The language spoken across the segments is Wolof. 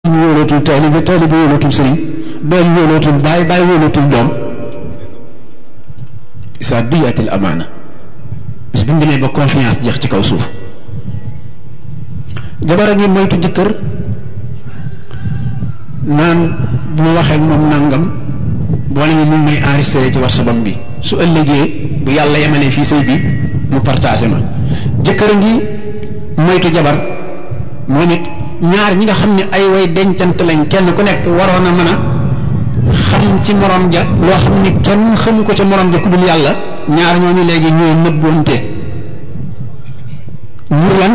wóolootul taalibe taalibe wóolootul sëriñ doom wóolootul baay baay wóolootul doom isa duyatil amaana bis bu ñu demee ba confiance jeex ci kaw suuf jabar a ngi moytu jëkkër naan bu ma waxee moom nangam boole mi mun may enregistré ci WhatsApp bi su ëllëgee bu yàlla yemalee fii sëy bi mu partagé ma jëkkër a ngi moytu jabar moom it ñaar ñi nga xam ne ay way dencant lañ kenn ku nekk waroon a mën a xam ci morom ja loo xam ne kenn xamu ko ca morom ja ku dul yàlla ñaar ñooñu léegi ñooy nëbbonte ngir lan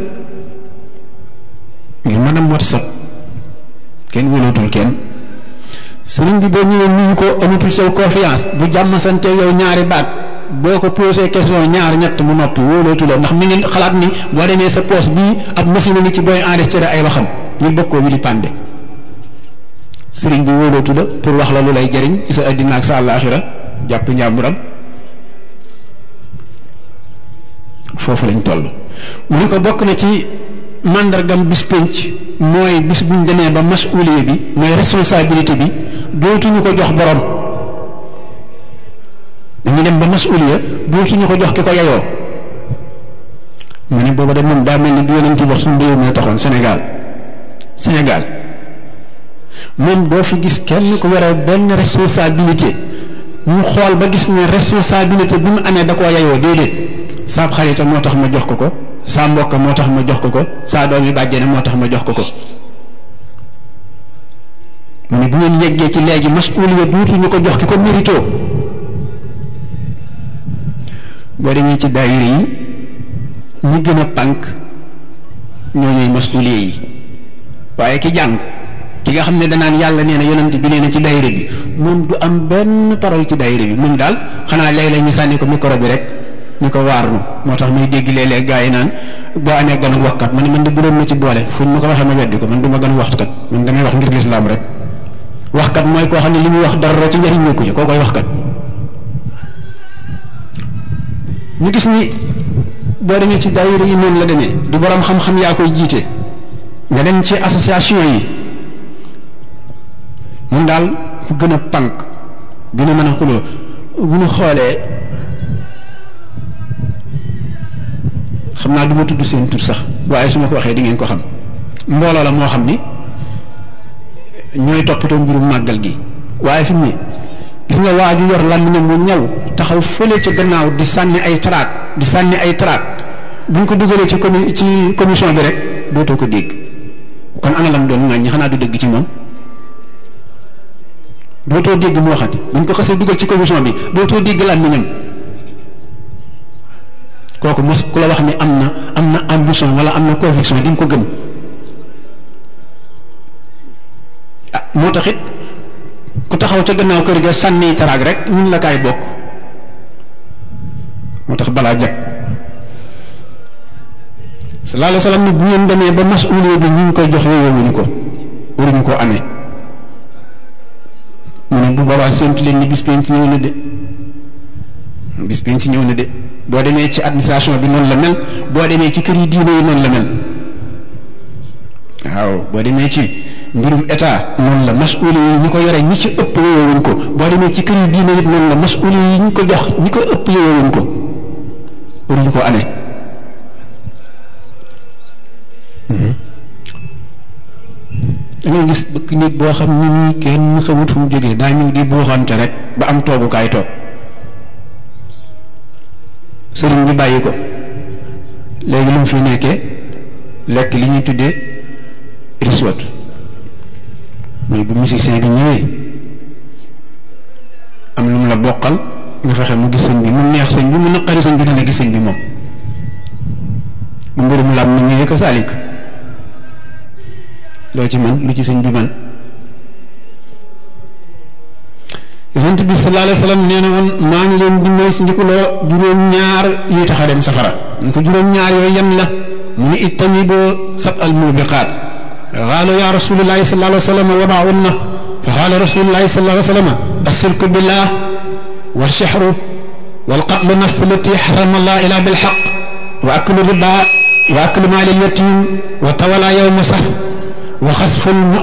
ngir mën a WhatsApp kenn wóolootul kenn sëriñ bi boo ñëwee nuyu ko amatul sa confiance bu jàmm sante yow ñaari baat boo ko posé question ñaar ñett mu noppi wóolootu la ndax mi ngi xalaat ni boo demee sa poste bii ab machine ngi ci booy enregistré ay waxam ñu bëgg koo wili pande sëriñ bi wóolootu la pour wax la lu lay jëriñ ci sa addina ak sa àllaaxira jàpp njàmburam foofu lañ toll mu ni ko bokk na ci màndargam bis pénc mooy bis buñ demee ba masuuliye bi mooy responsabilité bi dootuñu ko jox borom dañu dem ba masuuliya dootuñu ko jox ki ko yayoo mu ne booba de moom daa mel ni bi yonent wax suñu réew moo taxoon Sénégal Sénégal moom doo fi gis kenn ku yore benn responsabilité ñu xool ba gis ne responsabilité bi mu amee da koo yayoo déedéet saab xarita moo tax ma jox ko ko saa mbokk moo tax ma jox ko ko saa doom yi bàjjene moo tax ma jox ko ko mu ne bu ngeen yeggee ci léegi masuuliya duutuñu ko jox ki ko mérito boo demee ci daayira yi ñi gën a pànk ñoo ñooy masuuliya yi waaye ki jàng ki nga xam ne danaan yàlla nee na yonent bi nee na ci daayira bi moom du am benn parole ci daayira bi moom daal xanaa léeg-léeg ñu sànni ko micro bi rek ñu ko waar nu moo tax muy dégg léeg-léeg gaa yi naan boo amee ganu waxkat man man de bu doon ma ci boole fu ma ko waxee ma weddi ko man du ma ganu waxtukat man damay wax ngir lislaam rek waxkat mooy koo xam ne li muy wax dara ci njëriñ ñëkku ci koo koy waxkat ñu gis ni boo demee ci daayira yi noonu la demee du borom xam-xam yaa koy jiite nga dem ci association yi mun daal ku gën a pànk gën a mën a xuloo bu ñu xoolee xam naa du ma tudd seen tur sax waaye su ma ko waxee di ngeen ko xam mbooloo la moo xam ni ñooy toppatoo mbirum màggal gi waaye fi mu ne gis nga waa ju yor làmmiñam mu ñaw taxaw fële ca gannaaw di sànni ay traak di sànni ay traak bu ñu ko dugalee ci comi ci commission bi rek dootoo ko dégg kon ana lam doon ŋàññi xanaa du dëgg ci moom dootoo dégg mu waxati bu ñu ko xasee dugal ci commission bi dootoo dégg làmmiñam kooku mos ku la wax ni am na am na ambition wala am na conviction di nga ko gëm ah moo tax it ku taxaw ca gannaaw kër ga sànni taraag rek ñun la kaay bokk moo tax balaa jag sallallahu alayhi wa sallam ni bu ngeen demee ba masuuliya bi ñu ngi koy jox yooyowuñu ko waruñu koo amee mu ne bu boobaa séntu leen ni bis penc ñëw na de bis penc ñëw na de boo demee ci administration bi noonu la mel boo demee ci kër yi diine yi noonu la mel waaw boo demee ci mbirum état noonu la masuuli yi ñi ko yore ñi ci ëpp yowewuñ ko boo demee ci kër yi diine it noonu la masuuli yi ñi ko jox ñi ko ëpp yowewuñ ko waruñu ko amee da ngay gis bëkk nit boo xam ni nii kenn xamut fu mu jógee daa ñëw di buuxante rek ba am toogukaay toog sëriñ bi bàyyi ko léegi lu mu fi nekkee lekk li ñuy tuddee riswat mais bu musicien bi ñëwee am lu mu la bokkal nga fexe mu gis sëñ bi mu neex sëñ bi mu naqari sëñ bi dana gis sëñ bi moom bu mbirum lam mi ñëwee ko saalik loo ci man lu ci sëñ bi man yonent bi sallallahu alayhi wa sallam nee na woon maa ngi leen di moytu ndikuloo juróom-ñaar yuy tax a dem safara ñu ko juróom-ñaar yooyu yan la mu ni ijtaniboo sab al mubiqaat qaalu ya rasulullahi sallallahu alayhi wa sallam wa maa unna fa qaala rasulullahi sallallahu alayhi wa sallam ashirku billah wa shihru wal qatlu nafs allati harrama allah ila bil haqq wa aklu riba wa aklu maali al yatim wa tawala yawma saf wa xasful